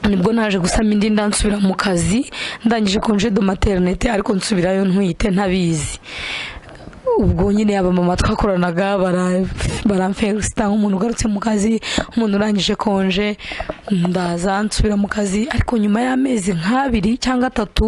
nibwo naje gusama indi ndansubira mu kazi ndangije konje do materinete ariko nsubirayo ntwite ntabizi ubwo nyine abamama twakoranaga baramferisita nk'umuntu ugarutse mu kazi umuntu urangije konje ndaza nsubira mu kazi ariko nyuma y'amezi nk'abiri cyangwa atatu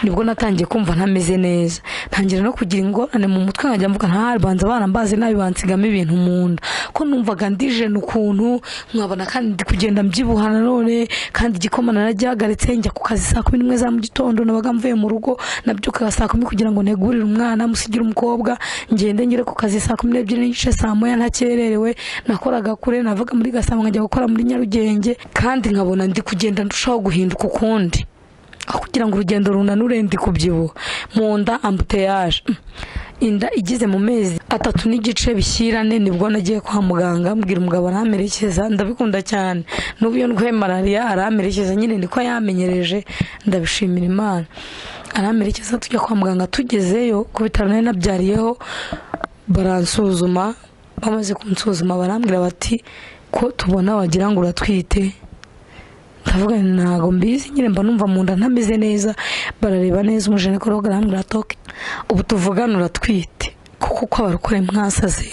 nibwo natangiye kumva ntameze neza ntangira no kugira ingorane mu mutwe nkajya mvuga ntabanza abana mbazi nabi bansigamo ibintu mu nda ko numvaga ndijena ukuntu nkabona kandi ndi kugenda mbyibuha nanone kandi igikoma naragihagaritse njya ku kazi saa kumi n'imwe za mu gitondo nabaga mvuye mu rugo nabyukaga saa kumi kugira ngo negurire umwana musigire umukobwa ngende ngere ku kazi saa kumi n'ebyiri n'igice saa moya ntakererewe nakoraga kure navaga muri gasabo nkajya gukora muri nyarugenge kandi nkabona ndi kugenda ndushaho guhinduka ukundi aho kugira ngo urugendo runanure ndi kubyibuha mu nda ambuteyaje inda igize mu mezi atatu n'igice bishyirane nibwo nagiye kwa muganga mbwira umugabo aramerekeza ndabikunda cyane n'ubu iyo ndwaye malariya aramerekeza nyine niko yamenyereje ndabishimira imana aramerekeza tujya kwa muganga tugezeyo ku bitaro nari nabyariyeho baransuzuma bamaze kunsuzuma barambwira bati ko tubona wagira ngo uratwite ndavuga ntabwo mbizi nyine mba numva mu nda ntameze neza barareba neza umujenekorogaramu arambwira atoke ubu tuvugane uratwite kuko uko abarokore mwasaze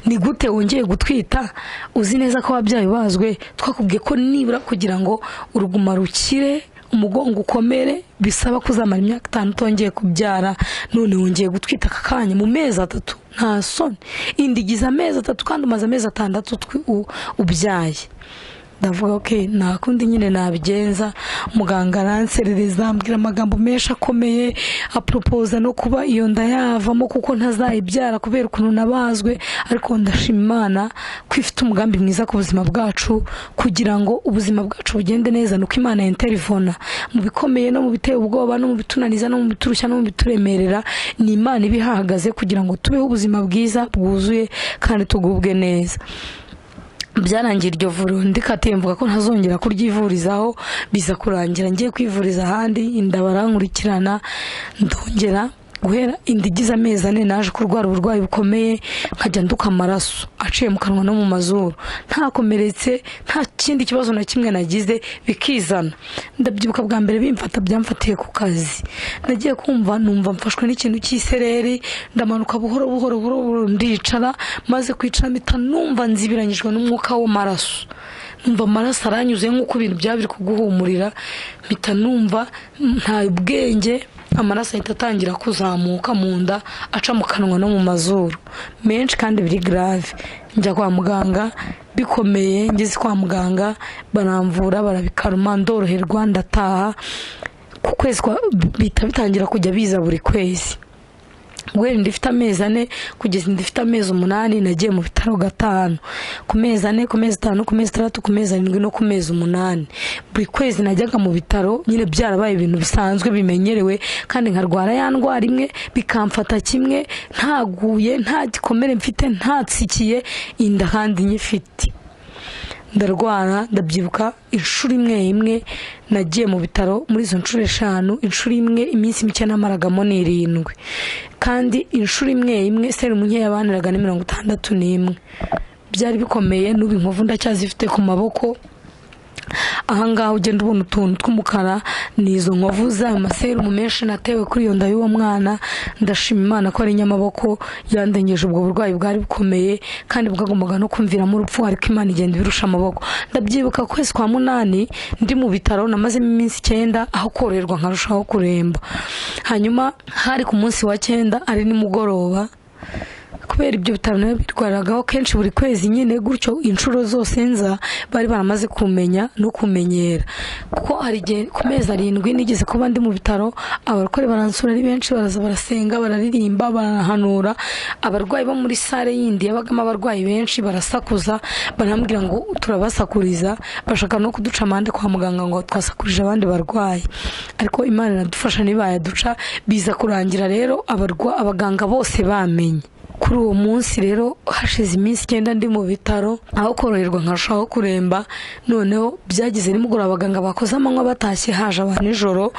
ni gute wongeye gutwita uzi neza ko ababyeyi bazwe twakubwiye ko nibura kugira ngo uruguma rukire umugongo ukomere bisaba kuzamara imyaka itanu utongeye kubyara none wongeye gutwita aka kanya mu mezi atatu nta soni indigiza amezi atatu kandi umaze amezi atandatu ubyaye ndavuga ok nta kundi nyine nabigenza muganga aranserereza ambwira amagambo menshi akomeye aporopoza no kuba iyo nda yavamo kuko ntazayibyara kubera ukuntu nabazwe ariko ndashima imana ko ifite umugambi mwiza ku buzima bwacu kugira ngo ubuzima bwacu bugende neza ni uko imana interivona mu bikomeye no mu biteye ubwoba no mu bitunaniza no mu biturushya no mu bituremerera ni imana iba ihahagaze kugira ngo tubeho ubuzima bwiza bwuzuye kandi tugubwe neza byarangiye iryo vuriro ndikatiye mvuga ko ntazongera kuryivurizaho biza kurangira ngiye kwivuriza ahandi inda barankurikirana ndongera guhera inda igize amezi ane naje kurwara uburwayi bukomeye nkajya nduka amaraso aciye mu kanwa no mu mazuru ntakomeretse nta kindi kibazo na kimwe nagize bikizana ndabyibuka bwa mbere bimfata byamfatiye ku kazi nagiye kumva numva mfashwe n'ikintu cy'isereri ndamanuka buhoro buhoro buhoro buhoro ndicara maze kwicara mpita numva nzibiranyijwe n'umwuka w'amaraso numva amaraso aranyuze nk'uko ibintu byaba biri kuguhumurira mpita numva nta ubwenge amaraso ahita atangira kuzamuka mu nda aca mu kanwa no mu mazuru menshi kandi biri garave njya kwa muganga bikomeye ngeze kwa muganga baramvura barabikaruma ndoroherwa ndataha ku kwezi bihita bitangira kujya biza buri kwezi guhera inda ifite amezi ane kugeza inda ifite amezi umunani nagiye mu bitaro gatanu ku mezi ane ku mezi atanu ku mezi atandatu ku mezi arindwi no ku mezi umunani buri kwezi najyaga mu bitaro nyine byarabaye ibintu bisanzwe bimenyerewe kandi nkarwara ya ndwara imwe bikamfata kimwe ntaguye nta gikomere mfite ntatsikiye inda kandi nyifite ndarwara ndabyibuka inshuro imwe imwe nagiye mu bitaro muri izo nshuro eshanu inshuro imwe iminsi mike namaragamo ni irindwi kandi inshuro imwe imwe serumu nkeya baniraga ni mirongo itandatu n'imwe byari bikomeye n'ubu inkovu ndacyazifite ku maboko ahangaha ugenda ubona utuntu tw'umukara ni izo nkovu zayo maserumu menshi natewe kuri iyo nda y'uwo mwana ndashima imana ko ari inyamaboko yandengeje ubwo burwayi bwari bukomeye kandi bwagombaga no kumviramo urupfu ariko imana igenda ibirusha amaboko ndabyibuka kwezi kwa munani ndi mu bitaro namazemo iminsi icyenda aho koroherwa nkarushaho kuremba hanyuma hari ku munsi wa cyenda ari nimugoroba kubera ibyo bitaro nawe bitwaragaho kenshi buri kwezi nyine gutyo inshuro zose nza bari baramaze kumenya no kumenyera kuko hari igihe ku mezi arindwi nigeze kuba ndi mu bitaro abarwayi baransura ari benshi baraza barasenga bararirimba barahanura abarwayi bo muri sale yindi yabagamo abarwayi benshi barasakuza barambwira ngo turabasakuriza bashaka no kuduca amande kwa muganga ngo twasakurije abandi barwayi ariko imana iradufasha ntibayaduca biza kurangira rero abaganga bose bamenye kuri uwo munsi rero hashize iminsi icyenda ndi mu bitaro aho koroherwa nkarushaho kuremba noneho byagize nimugoroba abaganga bakoze amanywa batashye haje aba nijoro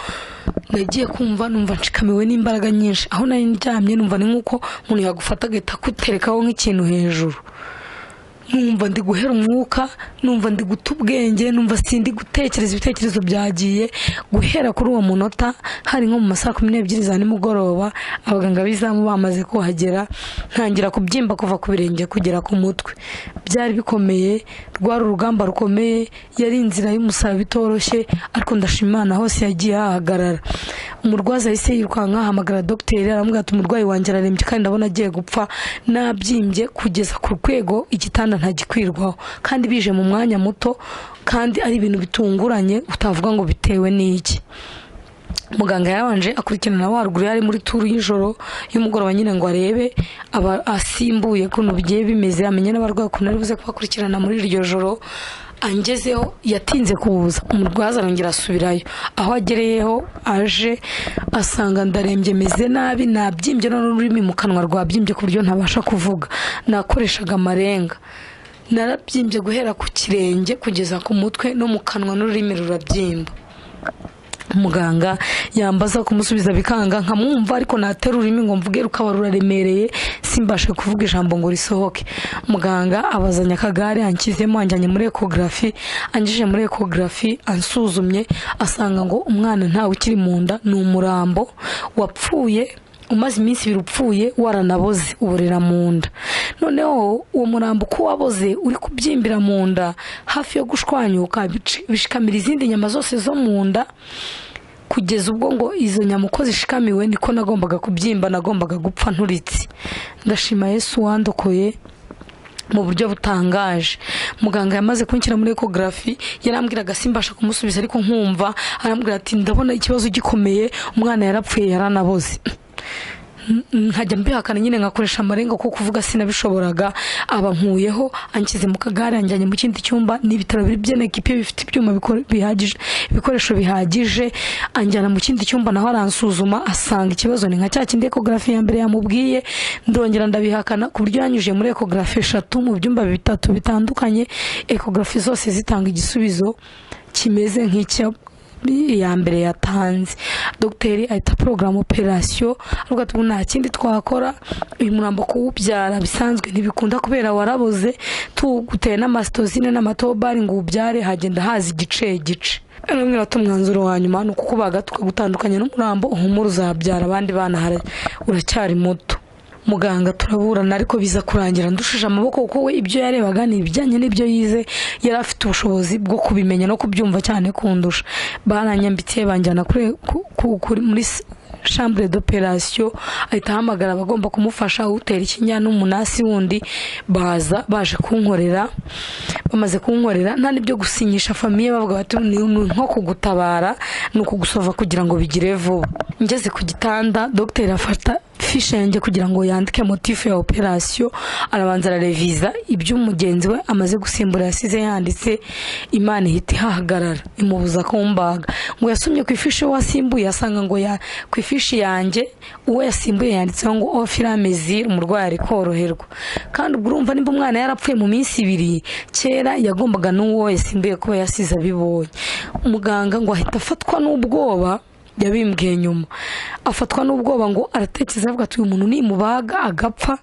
nagiye kumva numva nshikamiwe n'imbaraga nyinshi aho nari ndyamye numva ni nk'uko umuntu yagufata agahita akuterekaho nk'ikintu hejuru numva ndi guhera umwuka numva ndi guta ubwenge numva sindi gutekereza ibitekerezo byagiye guhera kuri uwo munota hari nko mu ma saa kumi n'ebyiri za nimugoroba abaganga b'izamu bamaze kuhagera ntangira kubyimba kuva ku birenge kugera ku mutwe byari bikomeye rwari urugamba rukomeye yari inzira y'umusaraba itoroshye ariko ndashima Imana hose yagiye hahagarara umurwaza yahise yirukanka ahamagara dogiteri aramubwira ati umurwayi wanjye ararembye kandi ndabona agiye gupfa nabyimbye kugeza ku rwego igitanda ntagikwirwaho kandi bije mu mwanya muto kandi ari ibintu bitunguranye utavuga ngo bitewe n'iki muganga yabanje akurikirana waruguru yari muri turu y'ijoro y'umugoroba nyine ngo arebe aba asimbuye ukuntu bigiye bimeze amenye n'abarwayi ukuntu ari buze kubakurikirana muri iryo joro angezeho yatinze kuza umurwaza arongera asubirayo aho agereyeho aje asanga ndarembye meze nabi nabyimbye none ururimi mu kanwa rwabyimbye ku buryo ntabasha kuvuga nakoreshaga amarenga narabyimbye guhera ku kirenge kugeza ku mutwe no mu kanwa n'ururimi rurabyimba muganga yambaza kumusubiza bikanga nkamwumva ariko natera ururimi ngo mvuge rukaba ruraremereye simbashe kuvuga ijambo ngo risohoke muganga abazanya akagare ankizemo anjyanye muri ekogarafi angije muri ekogarafi ansuzumye asanga ngo umwana ntawe ukiri mu nda ni umurambo wapfuye umaze iminsi ibiri upfuye waranaboze uburira mu nda noneho uwo murambo uko waboze uri kubyimbira mu nda hafi yo gushwanyuka bici- bishikamira izindi nyama zose zo mu nda kugeza ubwo ngo izo nyama uko zishikamiwe niko nagombaga kubyimba nagombaga gupfa nturitse ndashima yesu wandokoye mu buryo butangaje muganga yamaze kunshyira muri ekogarafi yarambwiraga simbasha kumusubiza ariko nkumva arambwira ati ndabona ikibazo gikomeye umwana yarapfuye yaranaboze nkajya mbihakana nyine nkakoresha amarenga kuko kuvuga sinabishoboraga aba nkuyeho anshyize mu kagare anjyanye mu kindi cyumba ni ibitaro biri byenekipe bifite ibyuma biko- bihagije ibikoresho bihagije anjyana mu kindi cyumba naho aransuzuma asanga ikibazo ni nka cya kindi ekogarafi ya mbere yamubwiye ndongera ndabihakana ku buryo yanyujije muri ekogarafi eshatu mu byumba bitatu bitandukanye ekogarafi zose zitanga igisubizo kimeze nk'icyo iya mbere yatanze dogiteri ahita porogaramu operasiyo avuga ati "Ubu nta kindi twakora uyu murambo kuwubyara bisanzwe ntibikunda kubera waraboze tuguteye n'amasitozine n'amatobari ngo uwubyare hagenda haza igice igice arambwira ati umwanzuro wa nyuma ni ukukubaga tukagutandukanya n'umurambo uhumure uzabyara abandi bana hara- uracyari muto muganga turaburana ariko biza kurangira ndushije amaboko kuko we ibyo yarebaga ni ibijyanye n'ibyo yize yari afite ubushobozi bwo kubimenya no kubyumva cyane kundusha baranyambitse banjyana kuri- ku- ku- kuri- muri s- shambure d'operation ahita ahamagara abagomba kumufasha utera ikinya n'umunasi wundi baza baje kunkorera bamaze kunkorera nta n'ibyo gusinyisha famiye bavuga bati ni ni nko kugutabara ni ukugusova kugira ngo bigire vuba ngeze ku gitanda dogiteri afata fishe yanjye kugira ngo yandike motifu ya operasiyo arabanza arareviza ibyo mugenzi we amaze gusimbura yasize yanditse imana ihita ihahagarara imubuza kumbaga ngo yasomye ku ifishi we wasimbuye asanga ngo ya ku ifishi yanjye uwo yasimbuye yanditseho ngo ofira mezir umurwayi ari koroherwa kandi ubwo urumva nimba umwana yarapfuye mu minsi ibiri kera yagombaga n'uwo yasimbuye kuba yasize abibonye muganga ngo ahita afatwa n'ubwoba yabimbwiye nyuma afatwa n'ubwoba ngo aratekereza avuga ati uyu muntu nimubaga agapfa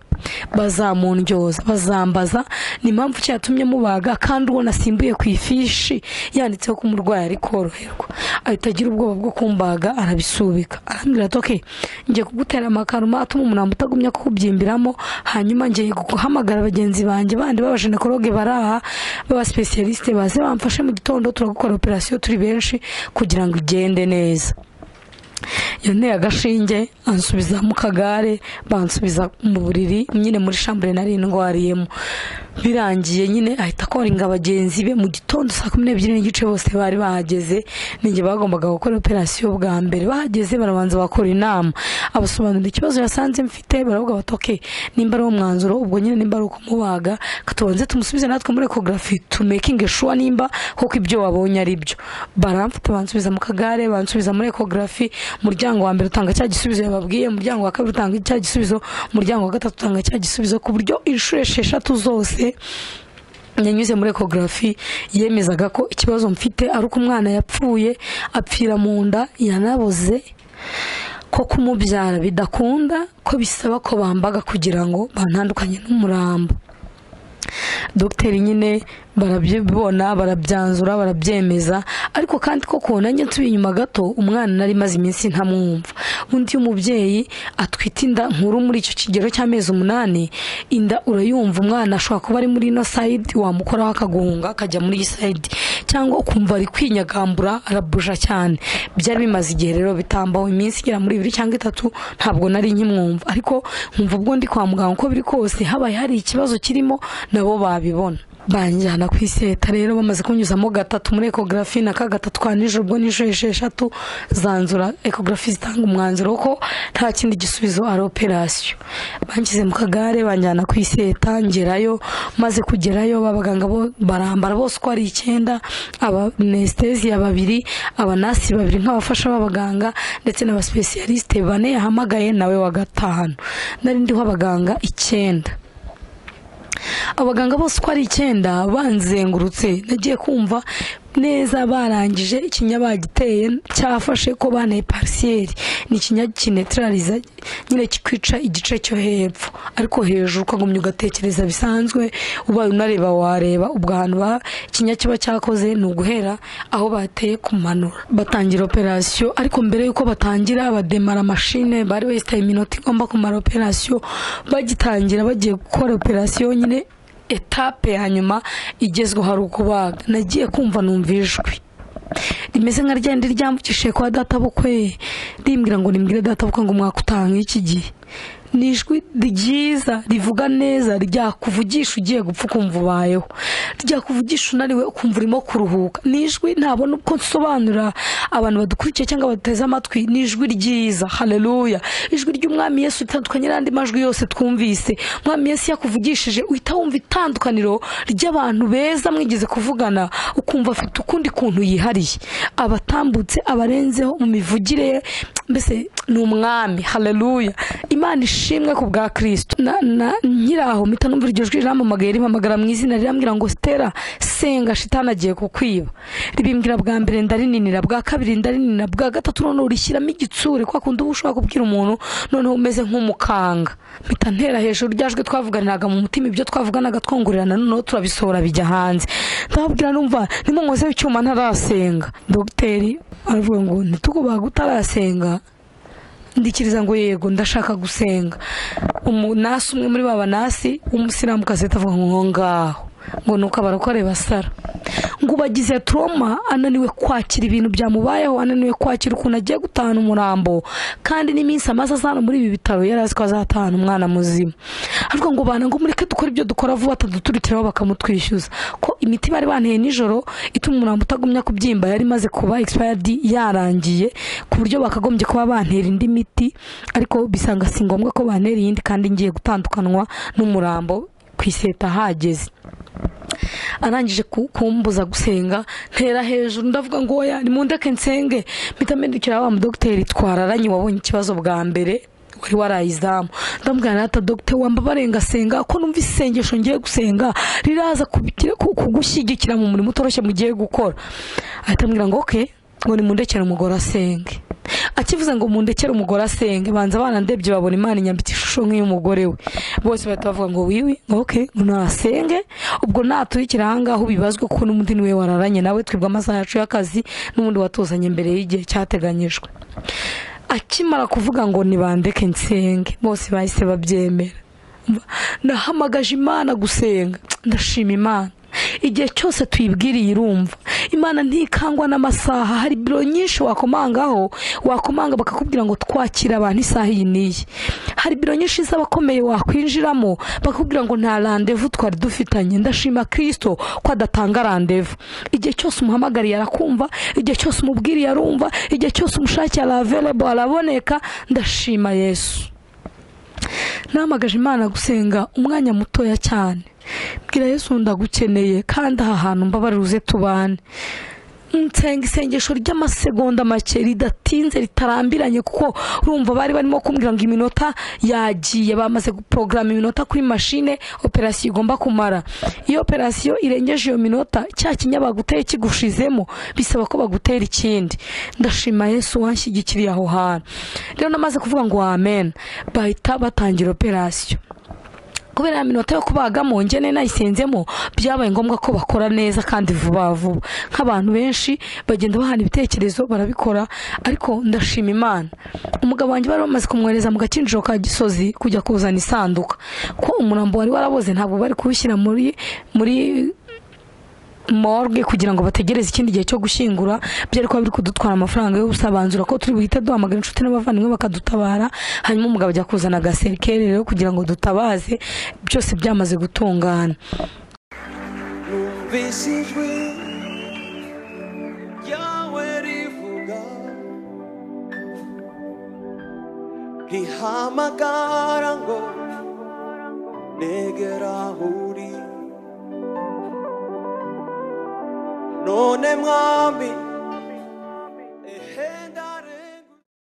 bazamundyoza bazambaza ni impamvu ki yatumye mubaga kandi uwo nasimbuye ku ifishi yanditseho ko umurwayi ari koroherwa ahita agira ubwoba bwo kumbaga arabisubika arambwira ati okay ngiye kugutera amakaruma atuma umurambo utagumya kuwubyimbiramo hanyuma ngiye guhamagara bagenzi banjye bandi b'abajenekologe bari aha b'abasipesiyarisite baze bamfashe mu gitondo turagukora operasiyo turi benshi kugira ngo igende neza yanteye agashinge ansubiza mu kagare bansubiza mu buriri nyine muri shambure nari ndwariyemo birangiye nyine ahita akoringa bagenzi be mu gitondo saa kumi n'ebyiri n'igice bose bari bahageze ninjye bagombaga gukora operasiyo bwa mbere bahageze barabanza bakora inama abasobanurira ikibazo yasanze mfite baravuga bati ok nimba ari wo mwanzuro ubwo nyine nimba ari ukumubaga tubanze tumusubize natwe muri ekogarafi tumekinge shuwa nimba kuko ibyo wabonye ari byo baramfata bansubiza mu kagare bansubiza muri ekogarafi umuryango wa mbere utanga cya gisubizo yababwiye umuryango wa kabiri utanga cya gisubizo umuryango wa gatatu utanga cya gisubizo ku buryo inshuro esheshatu zose yanyuze muri ekogarafi yemezaga ko ikibazo mfite ari uko umwana yapfuye apfira mu nda yanaboze ko kumubyara bidakunda ko bisaba ko bambaga kugira ngo bantandukanye n'umurambo dogiteri nyine barabyibona barabyanzura barabyemeza ariko kandi ko kubona njye nsubiye inyuma gato umwana nari maze iminsi ntamwumva undi iyo umubyeyi atwite inda nkuru muri icyo kigero cy'amezi umunani inda urayumva umwana ashobora kuba ari muri ino sayidi wamukoraho akaguhunga akajya muri iyi sayidi cyangwa ukumva ari kwinyagambura arabuja cyane byari bimaze igihe rero bitambaho iminsi igera muri ibiri cyangwa itatu ntabwo nari nkimwumva ariko nkumva ubwo ndi kwa muganga uko biri kose habaye hari ikibazo kirimo nabo babibona banjyana ku iseta rero bamaze kunyuzamo gatatu muri ekogarafi na ka gatatu ka nijoro ubwo nijoro esheshatu zanzura ekogarafi zitanga umwanzuro ko nta kindi gisubizo ari operasiyo banshyize mu kagare banjyana ku iseta ngerayo maze kugerayo abaganga bo barambara bose uko ari icyenda abanesiteziya babiri abanasi babiri nk'abafasha b'abaganga ndetse n'abasipesiyalisite bane yahamagaye nawe wa gatanu nari ndiho abaganga icyenda abaganga bose uko ari icyenda banzengurutse nagiye kumva neza barangije ikinya bagiteye cyafashe ko banaye parisiyeri ni ikinya kinetarariza nyine kikwica igice cyo hepfo ariko hejuru ukagumya ugatekereza bisanzwe ubaye unareba wareba ubwo ahantu ba ikinya kiba cyakoze ni uguhera aho bateye kumanura batangira operasiyo ariko mbere y'uko batangira bademara mashine bari besitaye iminota igomba kumara operasiyo bagitangira bagiye gukora operasiyo nyine etape ya nyuma igezweho hari ukubaga nagiye kumva numva ijwi rimeze nka ryenda ryambukishije kwa databukwe rimbwira ngo rimbwire databukwe ngo umwaka utanga iki gihe ni ijwi ryiza rivuga neza ryakuvugisha ugiye gupfa ukumva ubayeho ryakuvugisha unaniwe ukumva urimo kuruhuka ni ijwi ntabona uko nsobanura abantu badukurikiye cyangwa baduteze amatwi ni ijwi ryiza haleluya ijwi ry'umwami yesu ritandukanye n'andi majwi yose twumvise umwami yesu yakuvugishije uhita wumva itandukaniro ry'abantu beza mwigeze kuvugana ukumva afite ukundi kuntu yihariye abatambutse abarenzeho mu mivugire ye mbese ni umwami haleluya imana ishimwe ku bwa kirisito na na nkiri aho mpita numva iryo jwi riramamagaye rimpamagara mu izina rirambwira ngo stera senga shitani agiye kukwiba ribimbwira bwa mbere ndarinanira bwa kabiri ndarinanira bwa gatatu noneho urishyiramo igitsure kwa kundi uba ushobora kubwira umuntu noneho umeze nk'umukanga mpita ntera hejuru ryajwe twavuganiraga mu mutima ibyo twavuganaga twongorerana noneho turabisohora bijya hanze ndababwira numva nimunkozeho icyuma ntarasenga dogiteri aravuga ngo ntitukubaga utarasenga ndikiriza ngo yego ndashaka gusenga umunasi umwe muri ba banasi w'umusilamukazi atavuga ngo ngaho ngo nuko abarokore basara ngo ubagize turoma ananiwe kwakira ibintu byamubayeho ananiwe kwakira ukuntu agiye gutahana umurambo kandi n'iminsi amaze azana muri ibi bitaro yari azi ko azatahana umwana muzima ariko ngo bana ngo mureke dukore ibyo dukora vuba bataduturikiraho bakamutwishyuza ko imiti bari banteye nijoro ituma umurambo utagumya kubyimba yari imaze kuba expired yarangiye ku buryo bakagombye kuba bantera indi miti ariko bisanga si ngombwa ko bantera iyindi kandi ngiye gutandukanwa n'umurambo ku iseta hageze arangije kumbuza gusenga ntera hejuru ndavuga ngo oya nimundeke nsenge mpita mpindukira wa mudogiteri twararanye wabonye ikibazo bwa mbere wari warayizamu ndamubwira nata dogiteri wamba barenga senga ko numva isengesho ngiye gusenga riraza kubigira- ku- kugushyigikira mu murimo utoroshye mugiye gukora ahita ambwira ngo oke ngo nimundekere umugore asenge akivuze ngo mundekere umugore asenge banza barandebye babona imana inyambitse ishusho nk'iy'umugore we bose bahita bavuga ngo wiwi ngo ok ngo nasenge ubwo naturikira ahangaha ubibazwe kuko n'undi niwe wararanye nawe twibwa amasaha yacu y'akazi n'ubundi watuzanye mbere y'igihe cyateganyijwe akimara kuvuga ngo nibandeke nsenge bose bahise babyemera nahamagaje imana gusenga ndashima imana igihe cyose tuyibwiriye irumva imana ntikangwa n'amasaha hari biro nyinshi wakomangaho wakomanga bakakubwira ngo twakira abantu isaha iyi n'iyi hari biro nyinshi z'abakomeye wakwinjiramo bakakubwira ngo nta randevu twari dufitanye ndashima kirisito ko adatanga randevu igihe cyose umuhamagariye arakumva igihe cyose umubwiriye arumva igihe cyose umushakiye aravelebo araboneka ndashima yesu nahamagaje imana gusenga umwanya mutoya cyane bwira yesu ndagukeneye kandi aha hantu mbabare uze tubane nsenga isengesho ry'amasegonda make ridatinze ritarambiranye kuko urumva bari barimo kumbwira ngo iminota yagiye bamaze guporogaramu iminota kuri mashine operasiyo igomba kumara iyo operasiyo irengeje iyo minota cya kinya baguteye kigushizemo bisaba ko bagutera ikindi ndashima yesu wanshyigikiriye aho hantu rero namaze kuvuga ngo amen bahita batangira operasiyo kubera ya minota yo kubagamo njye nayisinzemo byabaye ngombwa ko bakora neza kandi vuba vuba nk'abantu benshi bagenda bahana ibitekerezo barabikora ariko ndashima imana umugabo wanjye bari bamaze kumwohereza mu gakinjiro ka gisozi kujya kuzana isanduka ko umurambo wari waraboze ntabwo bari kuwushyira muri muri morgue kugira ngo bategereze ikindi gihe cyo gushyingura byari kuba biri kudutwara amafaranga yo gusabanzura ko turi buhite duhamagara inshuti n'abavandimwe bakadutabara hanyuma umugabo ajya kuzana agaserikeri rero kugira ngo dutabaze byose byamaze gutungana numvise ijwi ryawe rivuga rihamagara ngo negera aho uri none mwami